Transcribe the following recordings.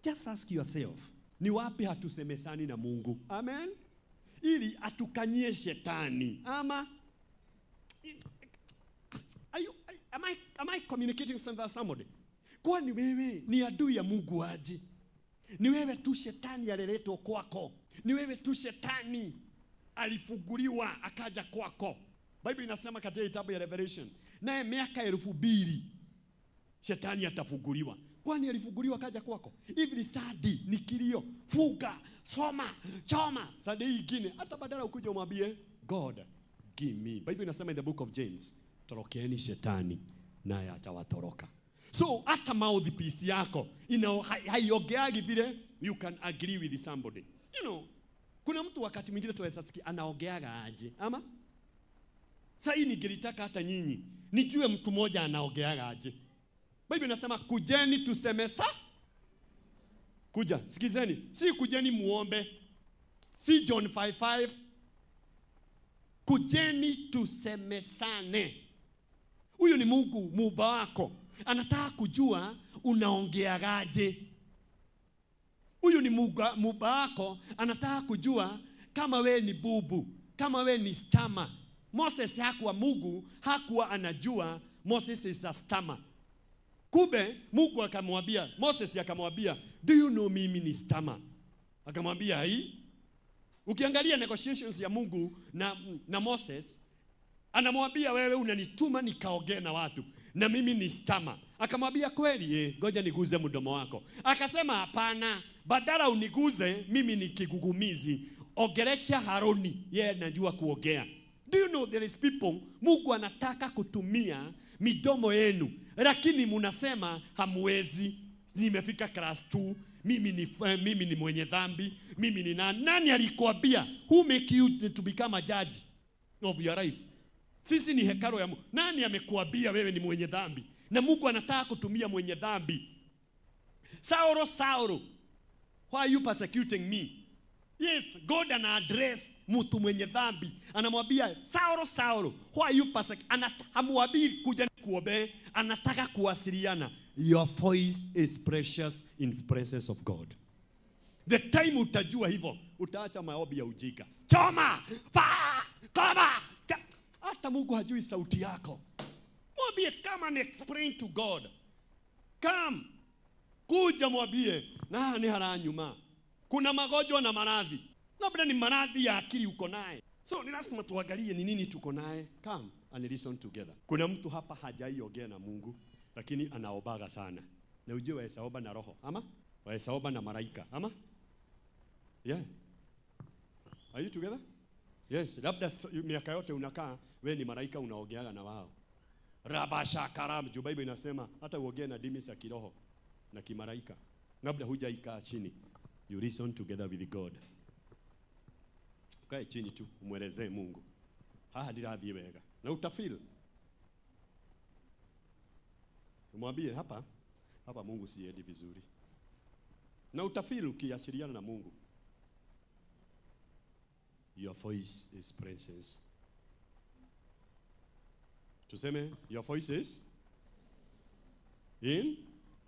just ask yourself, ni wapi hatusemesani na Mungu? Amen, ili atukanyie shetani ama Are you, am, I, am I communicating with somebody? Kwani wewe ni adui ya Mungu aje? Ni wewe tu shetani aliletwa kwako, ni wewe tu shetani alifunguliwa akaja kwako. Bible inasema katika kitabu ya Revelation, naye miaka elfu mbili shetani atafunguliwa. Kwani alifunguliwa akaja kwako? Hivi ni sadi, ni kilio, fuga, soma, choma. Sadi hii ingine hata badala ukuje umwambie God give me. Bible inasema in the book of James, torokeeni shetani naye atawatoroka. So hata mouthpiece yako ina hai- haiongeagi vile you can agree with somebody. You know, kuna mtu wakati mwingine tunaweza sikia anaongeaga aje ama sasa hii ningelitaka hata nyinyi nijue mtu mmoja anaongeaga aje. Biblia inasema kujeni tusemesa. Kuja, sikizeni, si kujeni muombe, si John 55. Kujeni tusemesane. Huyu ni Mungu muumba wako, anataka kujua unaongeagaje. Huyu ni muga- muumba wako, anataka kujua kama we ni bubu, kama we ni stama. Moses hakuwa Mungu, hakuwa anajua Moses is a stammer. Kumbe Mungu akamwambia Moses akamwambia, do you know mimi ni stammer? Akamwambia hii. Ukiangalia negotiations ya Mungu na, na Moses anamwambia wewe unanituma nikaongee na watu na mimi ni stama. Akamwambia kweli, eh, ngoja niguze mdomo wako. Akasema hapana, badala uniguze mimi ni kigugumizi, ongelesha Haroni, yeye anajua kuongea. Do you know there is people Mungu anataka kutumia midomo yenu, lakini munasema hamwezi. Nimefika class 2 mimi ni, eh, mimi ni mwenye dhambi, mimi ni nani? Nani alikwambia? Who make you to become a judge of your life? Sisi ni hekalo ya Mungu. Nani amekuambia wewe ni mwenye dhambi? Na Mungu anataka kutumia mwenye dhambi. Saulo, Saulo, why are you persecuting me? Yes, God ana address mtu mwenye dhambi. Anamwambia Saulo, Saulo, why are you persecuting? Hamwambii kuja kuobe, anataka kuwasiliana. Your voice is precious in the presence of God. The time utajua hivyo, utaacha maombi ya ujinga. Choma, pa, koma. Ka- Hata Mungu hajui sauti yako. Mwambie come and explain to God. Come. Kuja mwambie nani haranyuma. Kuna magonjwa na maradhi. Labda ni maradhi ya akili uko naye. So ni lazima tuangalie ni nini tuko naye. Come and listen together. Kuna mtu hapa hajaiongea na Mungu lakini anaobaga sana. Na ujue waweza omba na roho ama waweza omba na malaika ama yeah. Are you together? Yes, labda s- miaka yote unakaa we ni malaika unaogeaga na wao. Rabasha karam, juu Bible inasema hata uogee na dimi za kiroho na kimalaika. Labda hujaikaa chini. You listen together with God. Ukae chini tu umwelezee Mungu. Haha ndirathiĩ wega. Na utafeel. Mwambie hapa hapa Mungu siendi vizuri. Na utafeel ukiasiliana na Mungu. Your voice is presence. Tuseme your voice is in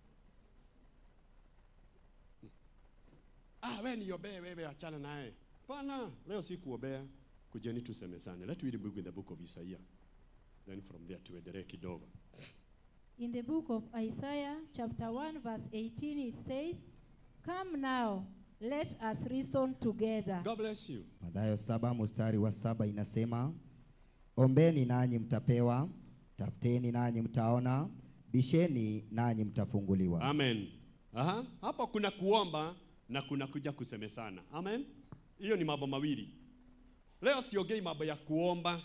Ah, wewe niombee wewe achana naye. Pana, leo si kuombea. Kujeni tusemezane. Let we read book in the book of Isaiah. Then from there tuendelee kidogo. In the book of Isaiah, chapter 1, verse 18, it says, Come now, let us reason together. God bless you. Mathayo saba mstari wa saba inasema, ombeni nanyi mtapewa, tafuteni nanyi mtaona, bisheni nanyi mtafunguliwa. Amen. Aha. Hapo kuna kuomba na kuna kuja kusemesana. Amen. Hiyo ni mambo mawili. Leo siongei mambo ya kuomba.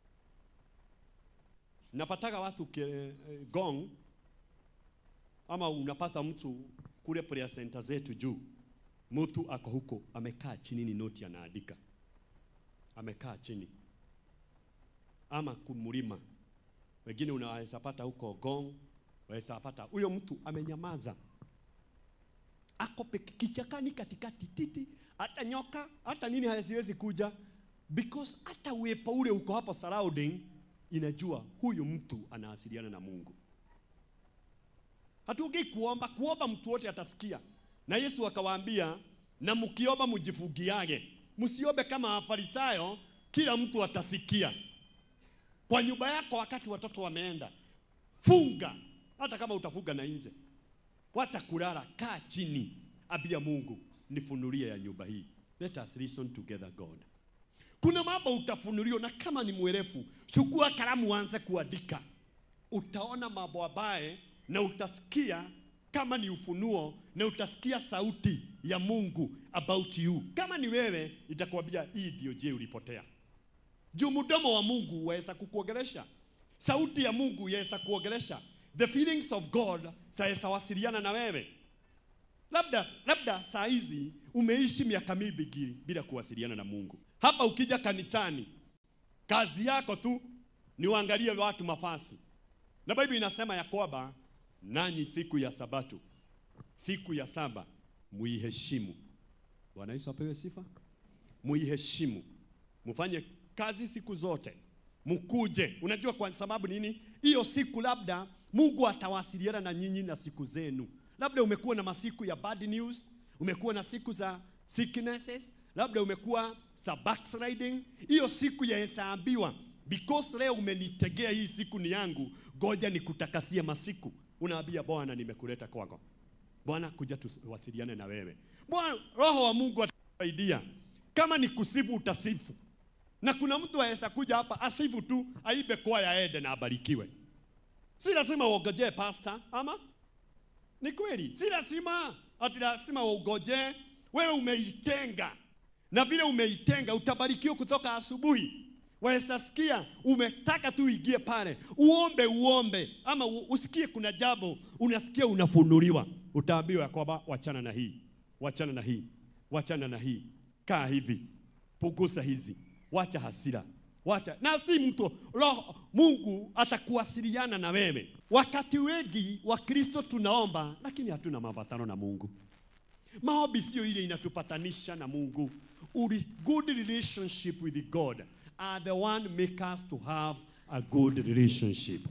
Napataga watu ke, eh, gong ama unapata mtu kule prayer center zetu juu, mtu ako huko amekaa chini, ni noti anaandika, amekaa chini ama kumlima. Wengine unaweza pata huko gong, waweza pata huyo mtu amenyamaza, ako peke kichakani katikati titi, hata nyoka hata nini haziwezi kuja, because hata uwepo ule uko hapo surrounding inajua huyu mtu anawasiliana na Mungu. Hatuongei kuomba, kuomba mtu wote atasikia, na Yesu akawaambia, na mkiomba mjifungiage, msiombe kama Wafarisayo, kila mtu atasikia. Kwa nyumba yako, wakati watoto wameenda, funga, hata kama utafunga na nje, wacha kulala, kaa chini, ambia Mungu, nifunulie ya nyumba hii. Let us listen together God. Kuna mambo utafunuliwa, na kama ni mwerefu, chukua kalamu, uanze kuandika. Utaona mambo ambaye na utasikia kama ni ufunuo, na utasikia sauti ya Mungu about you. Kama ni wewe, itakwambia hii ndio je ulipotea. Juu mdomo wa Mungu waweza kukuongelesha, sauti ya Mungu yaweza kuongelesha, the feelings of God zaweza wasiliana na wewe. Labda labda saa hizi umeishi miaka mingi bila kuwasiliana na Mungu. Hapa ukija kanisani, kazi yako tu ni uangalie watu mafasi, na Biblia inasema ya kwamba nanyi siku ya Sabato, siku ya saba muiheshimu. Bwana Yesu apewe sifa. Muiheshimu, mufanye kazi siku zote, mkuje. Unajua kwa sababu nini? Hiyo siku labda Mungu atawasiliana na nyinyi na siku zenu. Labda umekuwa na masiku ya bad news, umekuwa na siku za sicknesses, labda umekuwa za backsliding. Hiyo siku yahesabiwa, because leo umenitegea hii siku ni yangu, goja nikutakasie masiku. Unaambia Bwana, nimekuleta kwako Bwana, kuja tuwasiliane na wewe. Bwana, Roho wa Mungu atasaidia. Kama ni kusifu, utasifu. Na kuna mtu aweza kuja hapa asifu tu, aibe kwaya aende na abarikiwe. Si lazima uongojee pastor, ama ni kweli? Si lazima ati lazima uongojee. Wewe umeitenga, na vile umeitenga utabarikiwa kutoka asubuhi. Waweza sikia umetaka tu uingie pale uombe uombe, ama u- usikie kuna jambo unasikia unafunuliwa, utaambiwa ya kwamba wachana na hii, wachana na hii, wachana na hii, kaa hivi, punguza hizi, wacha hasira, wacha na si mtu roho. Mungu atakuwasiliana na wewe. Wakati wengi wa Kristo tunaomba, lakini hatuna mapatano na Mungu. Maombi sio ile inatupatanisha na Mungu. Uli good relationship with God are the one make us to have a good relationship.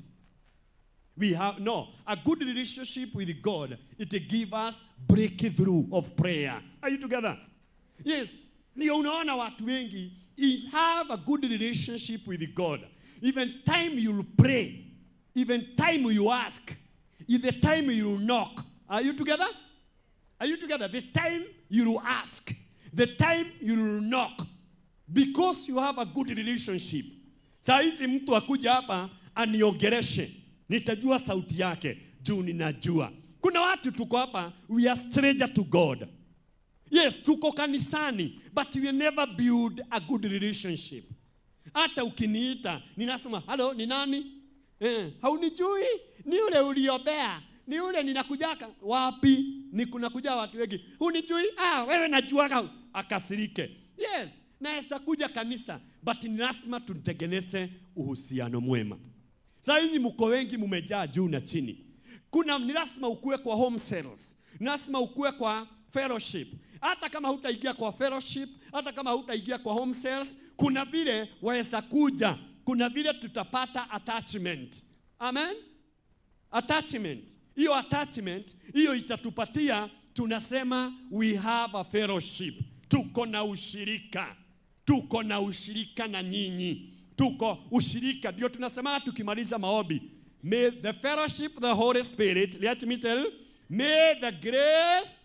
We have no a good relationship with God. It give us breakthrough of prayer. Are you together? Yes. Ndio unaona watu wengi you have a good relationship with God. Even time you'll pray, even time you ask, if the time you knock. Are you together? Are you together? The time you ask, the time you knock, because you have a good relationship. Saa hizi mtu akuja hapa aniongereshe, nitajua sauti yake juu ninajua. Kuna watu tuko hapa, we are stranger to God. Yes, tuko kanisani, but we never build a good relationship. Hata ukiniita ninasema halo, ni nani? Eh, haunijui? Ni yule uliombea, ni yule ninakujaka. Wapi? Ni kunakuja watu wengi, hunijui? Ah, wewe najuaga. Akasirike. Yes, naweza kuja kanisa, but ni lazima tutengeneze uhusiano mwema. Saa hizi mko wengi, mumejaa juu na chini. Kuna ni lazima ukue kwa home cells, ni lazima ukue kwa fellowship. Hata kama hutaingia kwa fellowship, hata kama hutaingia kwa home cells, kuna vile waweza kuja, kuna vile tutapata attachment. Amen, attachment. Hiyo attachment hiyo itatupatia, tunasema we have a fellowship, tuko na ushirika, tuko na ushirika na nyinyi, tuko ushirika, ndio tunasema tukimaliza maombi May the fellowship of the Holy Spirit, let me tell you, may the grace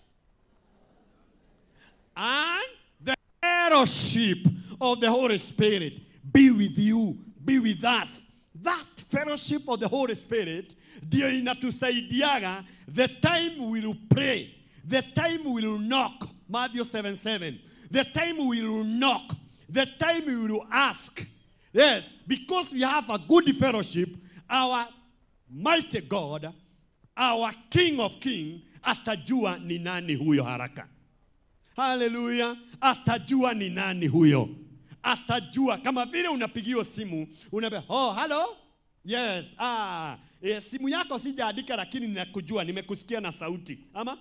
and the fellowship of the Holy Spirit be with you, be with us. That fellowship of the Holy Spirit ndio inatusaidiaga the time we will pray, the time we will knock, Matthew 7 7, the time we will knock, the time we will ask. Yes, because we have a good fellowship, our mighty God, our King of King, atajua ni nani huyo haraka. Haleluya, atajua ni nani huyo, atajua kama vile unapigiwa simu unaambia, oh, hello yes, ah, eh, simu yako sijaandika, lakini ninakujua, nimekusikia na sauti ama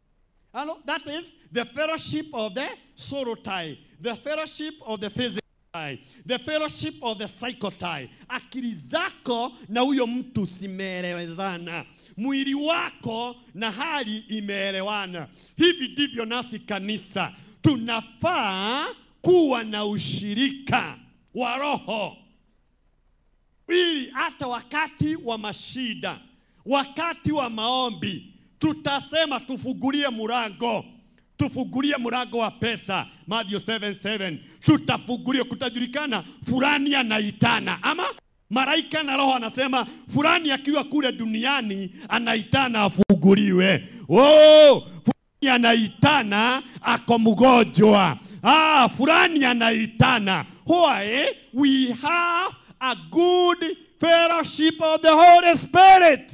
Hello? That is the fellowship of the sorrow tie, the fellowship of the physical tie. tie. The fellowship of the cycle tie. Akili zako na huyo mtu zimeelewezana, mwili wako na hali imeelewana. Hivi ndivyo nasi kanisa tunafaa kuwa na ushirika wa roho ili hata wakati wa mashida, wakati wa maombi, tutasema tufungulie mlango, tufungulie mlango wa pesa. Matthew 7:7 tutafungulia, kutajulikana fulani anaitana, ama malaika na roho anasema fulani akiwa kule duniani anaitana afunguliwe. Oh, fulani anaitana ako mgonjwa. Ah, fulani anaitana. Why? We have a good fellowship of the Holy Spirit.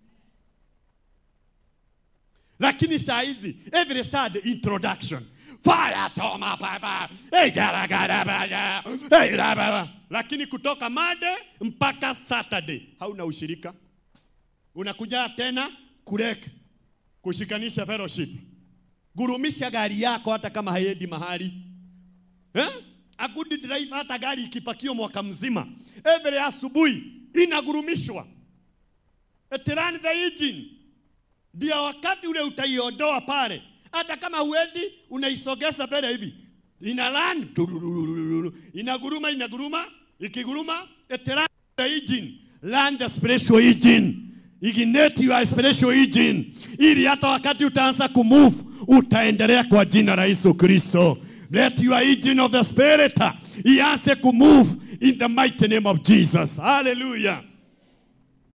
Lakini saa hizi every sad introduction fire toma baba hey, gara, gara, baya. Hey, la, baba. Lakini kutoka Monday mpaka Saturday hauna ushirika, unakuja tena kurek kushikanisha fellowship, gurumisha gari yako hata kama haiendi mahali eh? A good drive hata gari ikipakio mwaka mzima, every asubuhi inagurumishwa, it run the engine ndio wakati ule utaiondoa pale, hata kama huendi, unaisogeza mbele hivi, ina run tururururu, inaguruma inaguruma, ikiguruma it run the engine, run the spiritual engine, ignite your spiritual engine, ili hata wakati utaanza kumove utaendelea kwa jina la Yesu Kristo. Let your engine of the spirit uh, ianze kumove in the mighty name of Jesus. Hallelujah.